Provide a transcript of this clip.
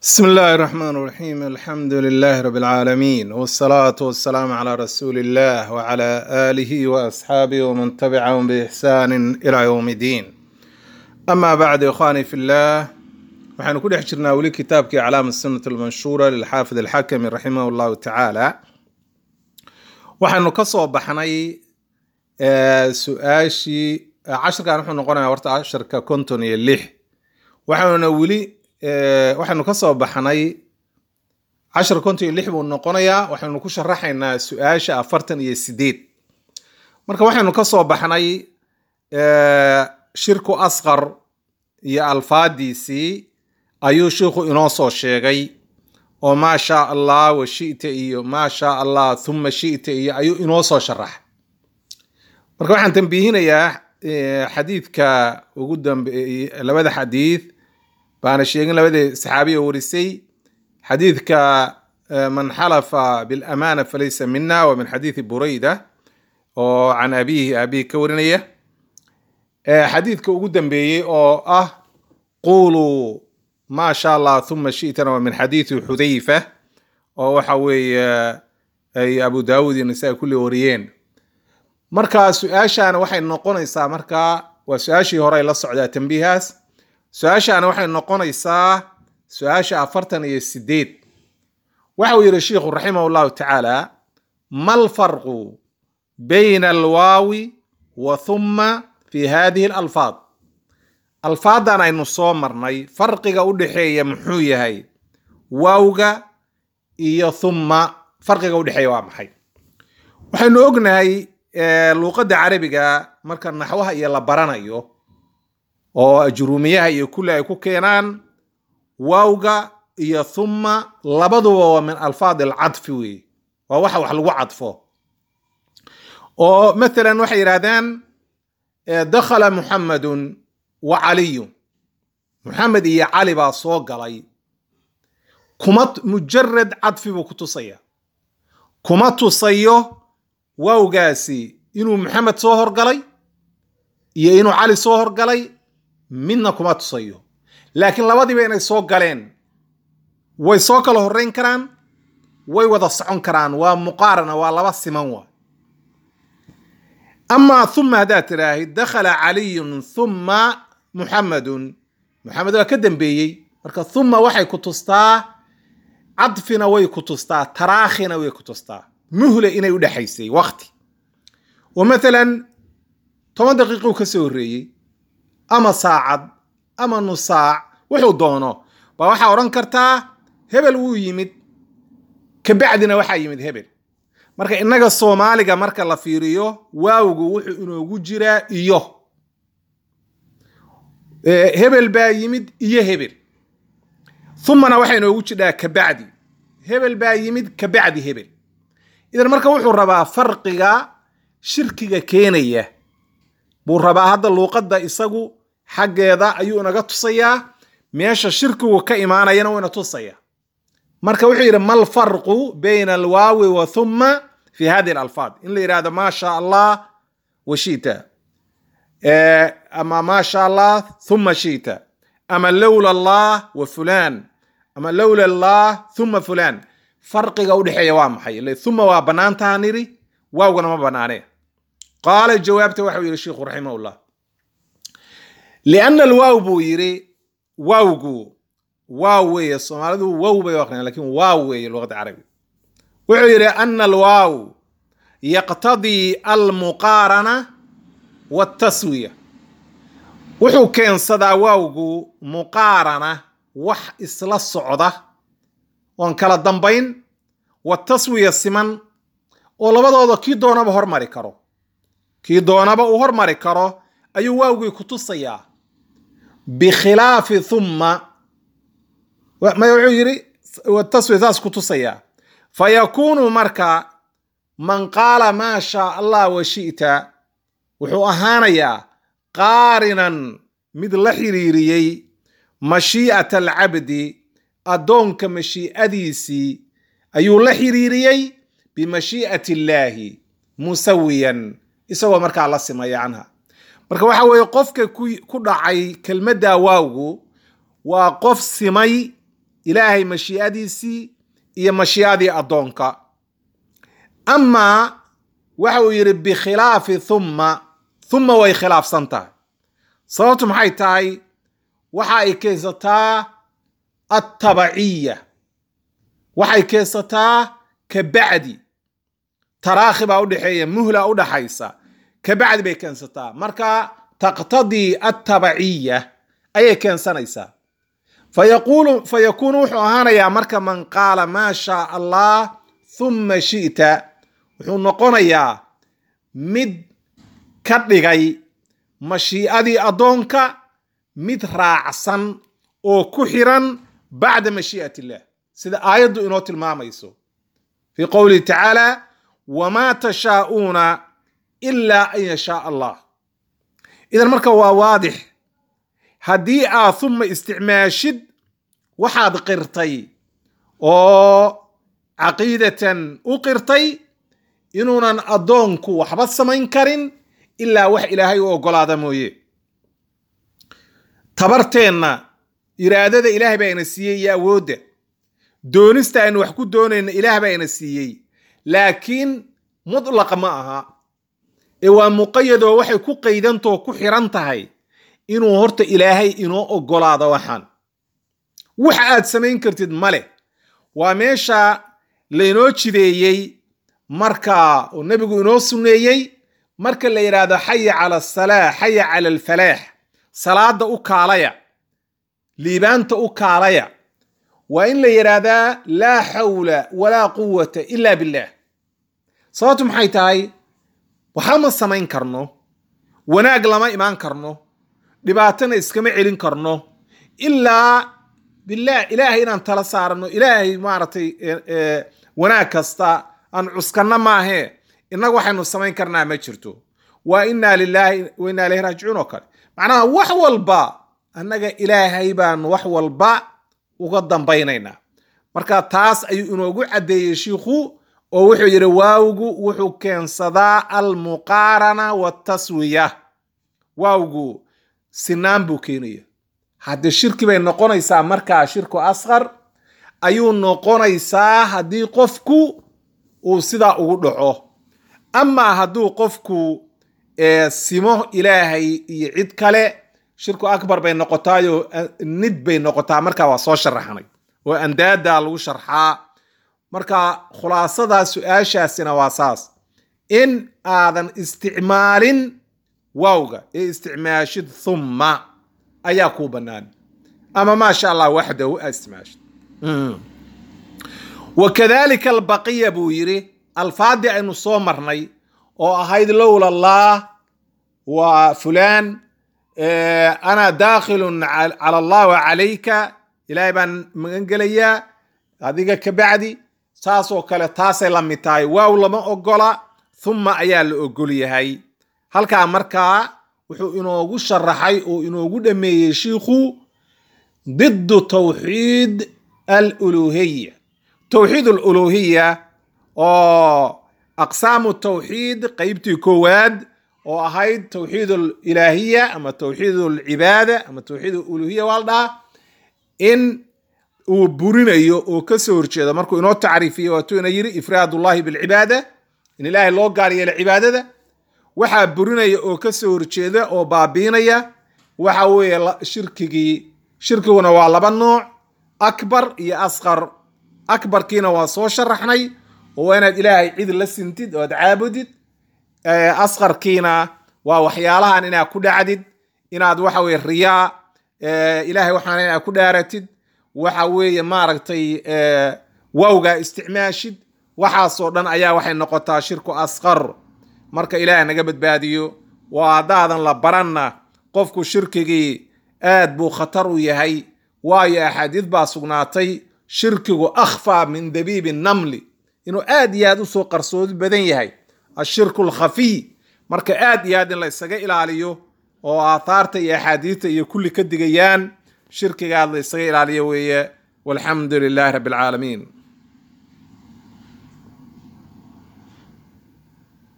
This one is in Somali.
بسم الله الرحمن الرحيم الحمد لله رب العالمين والصلاة والسلام على رسول الله وعلى آله وأصحابه ومن تبعهم بإحسان إلى يوم الدين أما بعد إخواني في الله waxaynu ku dhex jirnaa weli kitaabkii calaama sunnat almanshuura lilxaafid alxakami raximah llahu tacaala waxaynu ka soo baxnay su-aashii cashirkan wuxuu noqonayaa horta casharka konton iyo lix waxaanuna weli waxaynu ka soo baxnay cashar konton iyo lix buu noqonayaa waxaynu ku sharaxaynaa su-aasha afartan iyo sideed marka waxaynu ka soo baxnay shirku asqar iyo alfaadiisii ayuu sheikhu inoo soo sheegay oo maa shaa allah wa shita iyo maa shaa allah thuma shita iyo ayuu inoo soo sharaxay marka waxaan tambiihinayaa xadiidka ugu dambe labada xadiid baana sheegin labadii saxaabiya warisay xadiidka man xalafa bilamana falaysa mina wa min xadiidi burayda oo can abihi abihi ka warinaya xadiidka ugu dambeeyey oo ah quluu maa sha allah thuma shitana waa min xadiidi xudayfa oo waxa weeye ay abu daawud iyo nisaa kulli wariyeen marka su-aashaana waxay noqonaysaa markaa waa su-aashii hore ay la socdaa tambiihaas su-aashaana waxay noqonaysaa su-aasha afartan iyo sideed waxa uu yihi sheikhu raximah llahu tacaala ma lfarqu bayna alwaawi wa thuma fi hadihi alalfaad alfaadan aynu soo marnay farqiga u dhexeeya muxuu yahay waawga iyo thumma farqiga udhexeeya waa maxay waxaynu ognahay luuqadda carabiga marka naxwaha iyo la baranayo oo ajruumiyaha iyo kulli ay ku keenaan waawga iyo thumma labaduba waa min alfaad alcadfi wey waa waxa wax lagu cadfo oo mathalan waxay yidhahdaan dakhala muxamedun wa caliyun muxamed iyo cali baa soo galay kuma mujarad cadfi buu ku tusaya kuma tusayo waawgaasi inuu maxamed soo horgalay iyo inuu cali soo horgalay midna kuma tusayo laakiin labadiiba inay soo galeen way soo kala horeyn karaan way wada socon karaan waa muqaarana waa laba siman waa amaa thuma haddaad tidhaahid dakhala caliyun thumma muxamedun muxamed waa ka dambeeyey marka thuma waxay ku tustaa cadfina way ku tustaa taraakhina way ku tustaa muhle inay u dhexaysay wakti oo mathalan toban daqiiquu ka soo horreeyey ama saacad ama nusaac wuxuu doono baa waxaa odhan kartaa hebel wuu yimid kabacdina waxaa yimid hebel marka innaga soomaaliga marka la fiiriyo waawgu wuxuu inoogu jiraa iyo hebel baa yimid iyo hebel thumana waxaa inoogu jidhaa kabacdi hebel baa yimid kabacdi hebel idan marka wuxuu rabaa farqiga shirkiga keenaya buu rabaa hadda luuqadda isagu xaggeeda ayuu inaga tusayaa meesha shirkigu ka imaanayana wuu ina tusaya marka wuxuu yidhi ma lfarqu bayna alwaawi wa thumma fi hadihi alalfaad in la yidhahdo maa sha allah wa shita ama maa sha allah thumma shita ama lowla allah wa fulan ama lowla allah thumma fulan farqiga udhexeeya waa maxay ile thuma waa banaantaha niri waawgana ma banaane qaala jawaabta waxau yihi sheikhu raximah llah liana alwaaw buu yidhi waawgu waaw weeye soomaalidu wow bay aqriyaan lakin waaw weeye luqadda carabiga wuxuu yidhi ana alwaaw yaqtadii almuqaarana waltaswiya wuxuu keensadaa waawgu muqaarana wax isla socda oon kala dambayn wataswiya siman oo labadooda kii doonaba hormari karo kii doonaba uu hormari karo ayuu waawgii ku tusayaa bikhilaafi thumma maya wuxuu yidhi taswiya saas ku tusayaa fa yakuunu marka man qaala maa shaa allah wa shi'ta wuxuu ahaanayaa qaarinan mid la xiriiriyey mashii'ata alcabdi addoonka mashii'adiisii ayuu la xiriiriyey bimashii'ati illaahi musawiyan isagoo markaa la simaya canha marka waxa weeye qofka ku dhacay kelmadda waawgu waa qof simay ilaahay mashiicadiisii iyo mashiicadii addoonka amaa waxa uu yidhi bikhilaafi thumma thumma way khilaafsan tahay sababtu maxay tahay waxa ay keensataa attabaciya waxay keensataa ka bacdi taraakhi baa udhexeeya muhla udhaxaysa ka bacdi bay keensataa marka taqtadii attabaciya ayay keensanaysaa fayaqulu fayakuunu wuxuu ahaanayaa marka man qaala maa shaa allah thumma shi'ta wuxuu noqonayaa mid ka dhigay mashiicadii addoonka mid raacsan oo ku xiran bacda mashii'at illah sida aayaddu inoo tilmaamayso fii qowlihi tacaala wamaa tashaa'uuna ilaa an yashaa allah idan marka waa waadix haddii aad humma isticmaashid waxaad qirtay oo caqiidatan u qirtay inuunan addoonku waxba samayn karin ilaa wax ilaahay u oggolaada mooye tabarteenna iraadada ilaah baa ina siiyey iyo awoodda doonista aynu wax ku doonayna ilaah baa ina siiyey laakiin mudlaqa ma aha ee waa muqayadoo waxay ku qaydantoo ku xiran tahay inuu horta ilaahay inoo oggolaado waxaan wax aad samayn kartid ma leh waa meesha laynoo jideeyey marka oo nebigu inoo sunneeyey marka la yidhaahdo xaya cala asalaa xaya cala alfalaax salaada u kaalaya liibaanta u kaalaya waa in la yidhaahdaa laa xawla walaa quwata ila billah sababtu maxay tahay waxa ma samayn karno wanaag lama imaan karno dhibaatana iskama celin karno ilaa bilah ilaahay inaan tala saarano ilaahay maaragtay wanaag kasta aan cuskanno maahee innaga waxaynu samayn karnaa ma jirto waa inaa lilaahi wa inaa ilayhi raajicuun oo kale macnaha wax walba annaga ilaahay baanu wax walba uga dambaynaynaa marka taas ayuu inoogu caddeeyey shiikhu oo wuxuu yidhi waawgu wuxuu keensadaa almuqaarana waataswiya waawgu sinaan buu keenaya haddii shirki bay noqonaysaa markaa shirku asqar ayuu noqonaysaa haddii qofku uu sidaa ugu dhaco amaa hadduu qofku simo ilaahay iyo cid kale shirku akbar bay noqotaayo nid bay noqotaa markaa waa soo sharaxnay oo andaadaa lagu sharxaa marka khulaasada su-aashaasina waa saas in aadan isticmaalin waawga ee isticmaashid thumma ayaa kuu bannaan ama maasha allah waxdahu aa isticmaashid wakadalika albaqiya buu yidhi alfaadii aynu soo marnay oo ahayd lowla allah wa fulaan ana daakhilun cala allah wa calayka ilaahay baan magan gelayaa adiga ka bacdi saasoo kale taasay la mid tahay waaw lama ogola thumma ayaa la ogol yahay halkaa markaa wuxuu inoogu sharaxay oo inoogu dhameeyey shiikhu didu tawxiid aluluhiya towxiid aluluhiya oo aqsaamu tawxiid qeybtii koowaad oo ahayd towxiid alilaahiya ama towxiid alcibaada ama towxiid aluluhiya waa la dhahaa in uu burinayo oo kasoo horjeedo markuu inoo tacriifiyo waatuu ina yiri ifraad ullahi bilcibaada in ilaahay loo gaar yeelo cibaadada waxaa burinaya oo kasoo horjeeda oo baabiinaya waxa weeye shirkigii shirkiguna waa laba nooc akbar iyo asqar akbarkiina waa soo sharaxnay oo waa inaad ilaahay cid la sintid oo aad caabudid asqarkiina waa waxyaalahan inaad ku dhacdid inaad waxa weye riyaa ilaahay waxaan inaad ku dhaaratid waxa weeye maaragtay wawgaa isticmaashid waxaasoo dhan ayaa waxay noqotaa shirku asqar marka ilaah naga badbaadiyo waa haddaadan la baranna qofku shirkigii aad buu khatar u yahay waayo axaadiid baa sugnaatay shirkigu akhfaa min dabiibi namli inuu aad iyo aad usoo qarsoodi badan yahay ashirku alkhafiy marka aad iyo aad in la isaga ilaaliyo oo aathaarta iyo axaadiidta iyo kulli ka digayaan shirkigaad la isaga ilaaliyo weeye walxamdu lilahi rabbi alcaalamiin